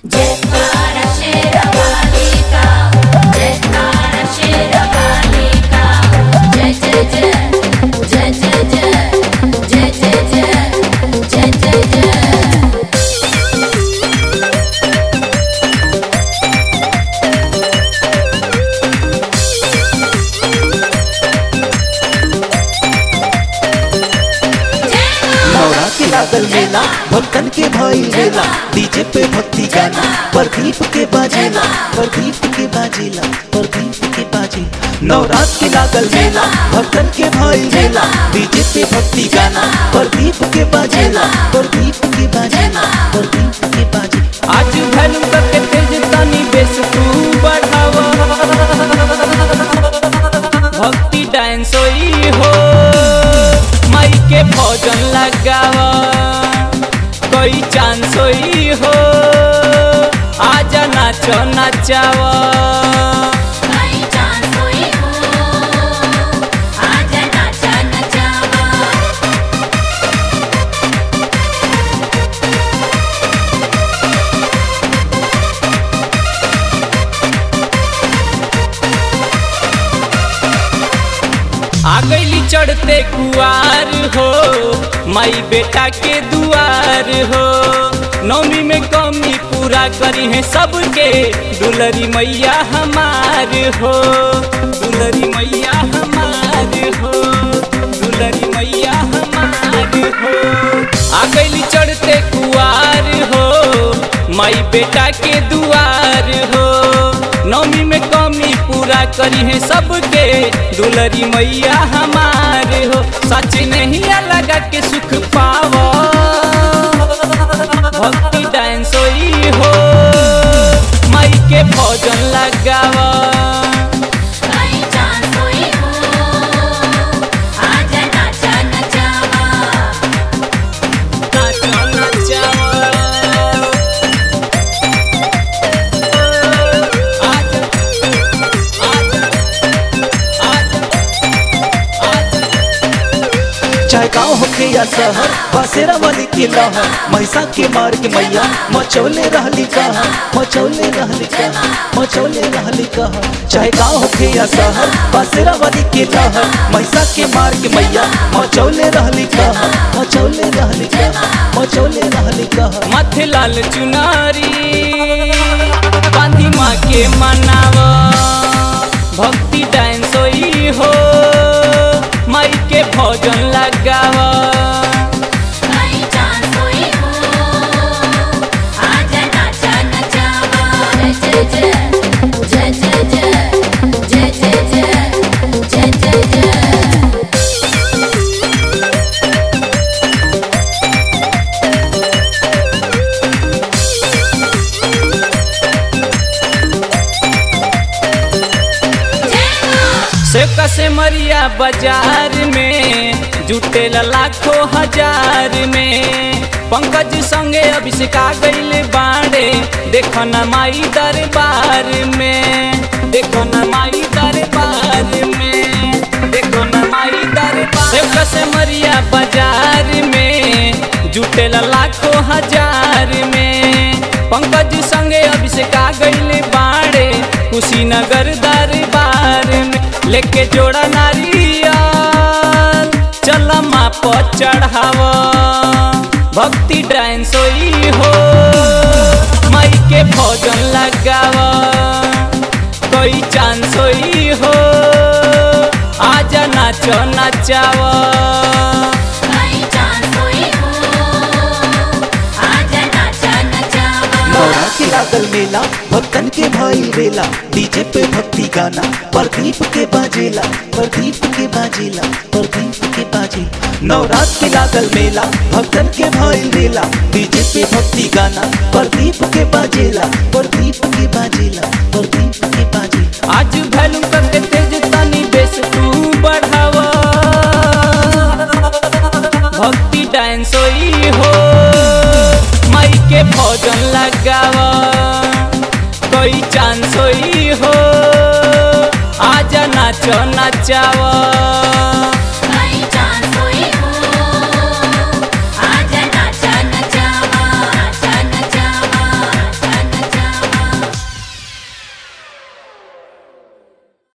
Jekara Sheravalika, Jekara Sheravalika, Jai Jai Jai, Jai Jai Jai, Jai Jai Jai, Jai Jai Jai. नौरा के लागल मेला भक्तन के भइल मेला डीजे पे भक्ति गाना प्रदीप के बाजेला प्रदीप के बाजेला प्रदीप के बाजे नवरात के लागल मेला भक्तन के भइल मेला डीजे पे भक्ति गाना प्रदीप के बाजेला प्रदीप के बाजेला प्रदीप के बाजे आज भैलू करके तेज तनी बेस तू बढ़ावा भक्ति डांस होई हो माई के भोजन लगावा कोई चांस होई हो आजा नाचो नाचावा कहीं चांद हुई हो, आजा नाचा नचावा आ गईली चढ़ते कुआर हो माई बेटा के दुआर हो नौमी में कमी पूरा करी है सबके दुलरी मैया हमार हो दुलरी मैया हमार हो दुलरी मैया हमार हो आ गईली चढ़ते कुआर हो माई बेटा के दुआर हो नौमी में कमी पूरा करी है सबके दुलरी मैया हमार हो सच नहीं लगा के सुख पावो भक्ति डांस होई हो माई के भोजन लगावा कहीं चांद हुई हो, आजा नाचा नचावा नाचा नचावा। आजा, आजा, आजा, आजा। चाहे गाँव होके या शहर बसेरा वाली के लहर मैसा के मार के मैया मचौले रहली कहा मचौले रहली कहा मचौले रहली कहा चाहे गाँव होके या शहर बसेरा वाली के लहर मैसा के मार के मैया मचौले रहली कहा मचौले रहली कहा मचौले रहली कहा माथे लाल चुनारी बांधी माँ के मनावा भक्ति डांस होई हो माई के भोजन लगावा कहीं चांद हुई हो, आजा नाचा नचावा जय जय जय जय जय जय जय जय जय जय जय सेवका से मरिया बाजार में जुटेल लाखों हजार में पंकज संगे अभिषेक आ गईल बाड़े देखो न माई दरबार में देखो न माई दरबार में देखो न माई दरबार सेवका से मरिया बाजार में जुटेल लाखों हजार में पंकज संगे अभिषेक आ गईल बाड़े कुशीनगर दरबार में लेके जोड़ा नारियल चल माँ पर चढ़ावा भक्ति डांस होई हो माई के भोजन लगावा कोई चांस होई हो आजा नाचो नचावा कहीं चांद हुई हो, आजा नाचा नचावा नौरा के लागल मेला भक्तन के भइल बेला डीजे पे भक्ति गाना प्रदीप के बाजेला प्रदीप के बाजेला प्रदीप के बाजे नवरात के लागल मेला भक्तन के भइल बेला डीजे पे भक्ति गाना प्रदीप के बाजेला प्रदीप के बाजेला प्रदीप के बाजे आज भैलू करके तेज तनी बेस तू बढ़ावा भक्ति डांस होई हो माई के भोजन लगावा कोई चांस होई हो आजा नाचो नचावा